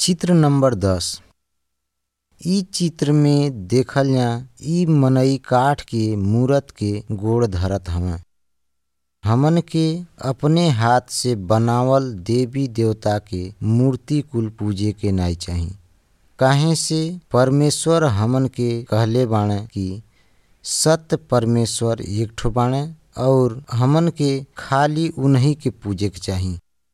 चित्र नंबर दस इ चित्र में देखल जा इ मनई काठ के मूरत के गोड़ धरत हवन हमन के अपने हाथ से बनावल देवी देवता के मूर्ति कुल पूजे के नाई चाही काहे से परमेश्वर हमन के कहले बाणे कि सत्य परमेश्वर एक ठो बाणे और हमन के खाली उन्हीं के पूजे के चाही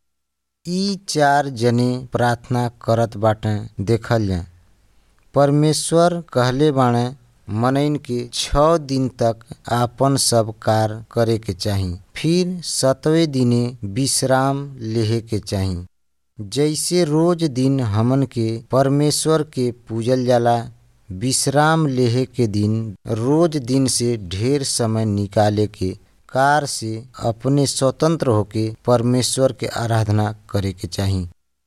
इ चार जने प्रार्थना करत बाटे देखल जा परमेश्वर कहले बाणे मनइन के छ दिन तक आपन सब कार्य करे के चाही फिर सतवें दिने विश्राम लेहे के चाही जैसे रोज दिन हमन के परमेश्वर के पूजल जाला विश्राम लेहे के दिन रोज दिन से ढेर समय निकाले के कार से अपने स्वतंत्र होके परमेश्वर के आराधना करे के चाही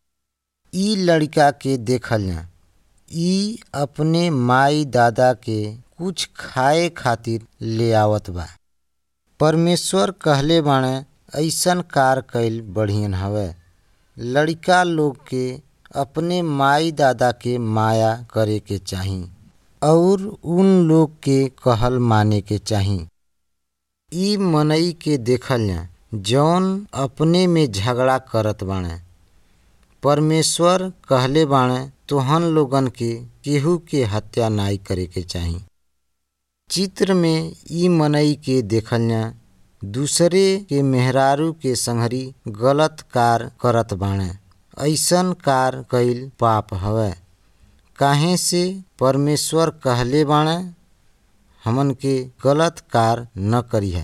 इ लड़का के देखल जा इ अपने माई दादा के कुछ खाए खातिर ले आवत बा परमेश्वर कहले बाणे ऐसन कार कैल बढ़ियन हवे लड़का लोग के अपने माई दादा के माया करे के चाही और उन लोग के कहल माने के चाही इ मनई के देखल जा जौन अपने में झगड़ा करत बाणे परमेश्वर कहले बाणे तोहन लोगन के केहू के हत्या नाई करे के चाही चित्र में इ मनई के देखल जा दूसरे के मेहरारू के संहरी गलत कार करत बाणे ऐसन कार कैल पाप हवे काहे से परमेश्वर कहले बाणे हमन के गलत कार न करिहा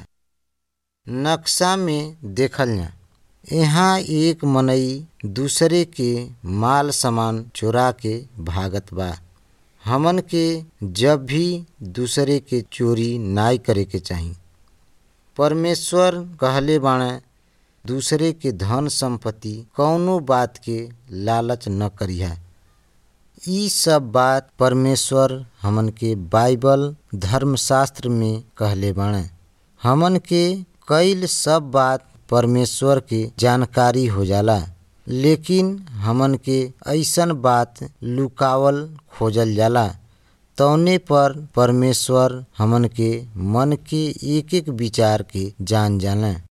नक्शा में देखल जा यहाँ एक मनई दूसरे के माल सामान चोरा के भागत बा हमन के जब भी दूसरे के चोरी नाई करे के चाही परमेश्वर कहले बाणे दूसरे के धन संपत्ति कौनो बात के लालच न करिहा इ सब बात परमेश्वर हमन के बाइबल धर्मशास्त्र में कहले बाणे हमन के कईल सब बात परमेश्वर के जानकारी हो जाला लेकिन हमन के ऐसन बात लुकावल खोजल जाला तौने पर परमेश्वर हमन के मन के एक एक विचार के जान जाने